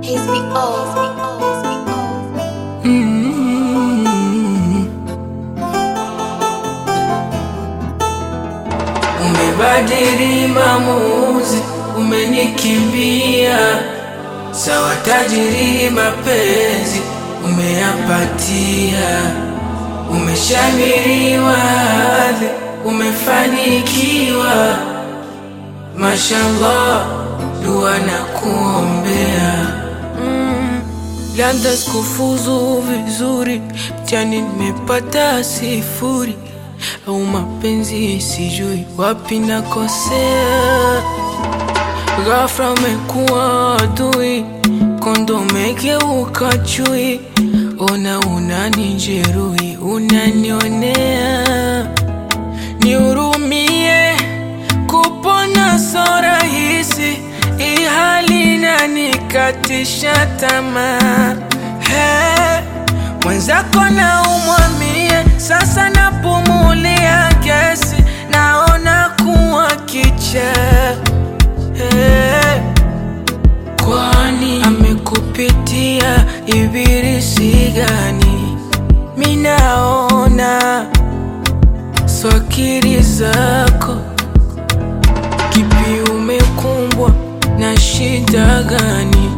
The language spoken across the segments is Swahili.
Umebadili maamuzi, umenikimbia sawa. Tajiri mapenzi umeyapatia, umeshamiriwa hadhi, umefanikiwa. Mashallah, dua na kuombea Labda sikufuzu vizuri, mtihani nimepata sifuri, au mapenzi sijui wapi nakosea. Ghafla umekuwa adui, kondo umegeuka chui. Ona unanijeruhi, unanionea, nihurumie. Kupona so rahisi, hii hali inanikatisha tamaa. Hey, mwenzako na umwamie, sasa napumulia gesi, naona kuwa kichaa. Hey, kwani amekupitia ibilisi gani? Minaona swakiri zako Kipi umekumbwa na shida gani?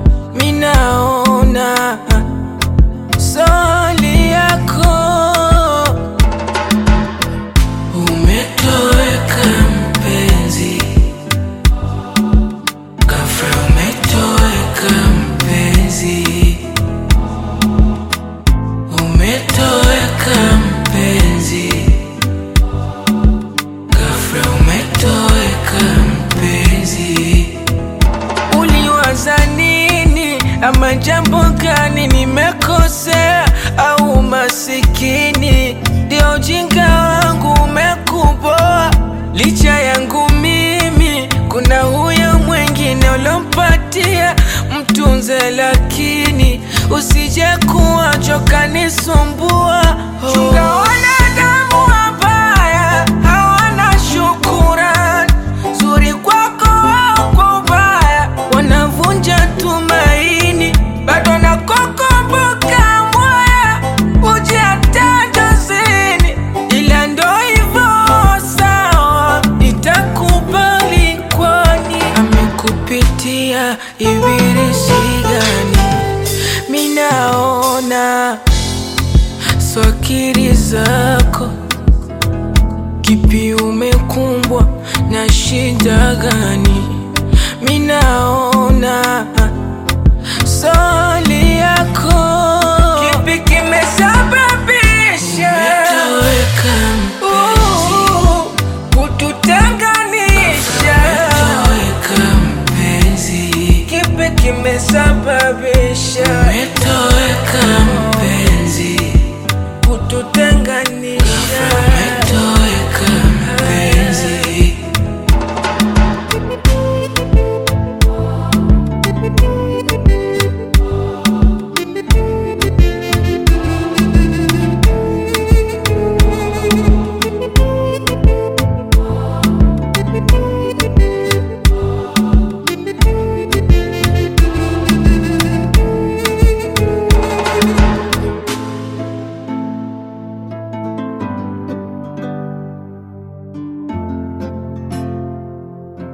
Minaona swali yako umetoweka mpenzi, ghafla umetoweka mpenzi, umetoweka mpenzi Ghafla umetoweka mpenzi, uliwaza nini? Ama jambo gani nimekosea? Au masikini ndio ujinga wangu umekuboa? Licha yangu mimi, kuna huyo mwingine ulompatia mtunze, lakini usije kuwa choka nisumbua. Chunga wanadamu wabaya, hawana shukurani zuri kwako au kwa ubaya, wanavunja tumaini, bado nakukumbuka mwaya, uje hata jozini, ila ndo hivyo sawa, nitakubali kwani amekupitia ibilisi gani? Minaona swakiri zako Kipi umekumbwa na shida gani? Minaona swali yako. Kipi kimesababisha Uh, kututenganisha? Kipi kimesababisha kututenganisha?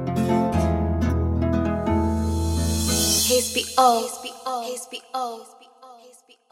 HBO. HBO. HBO.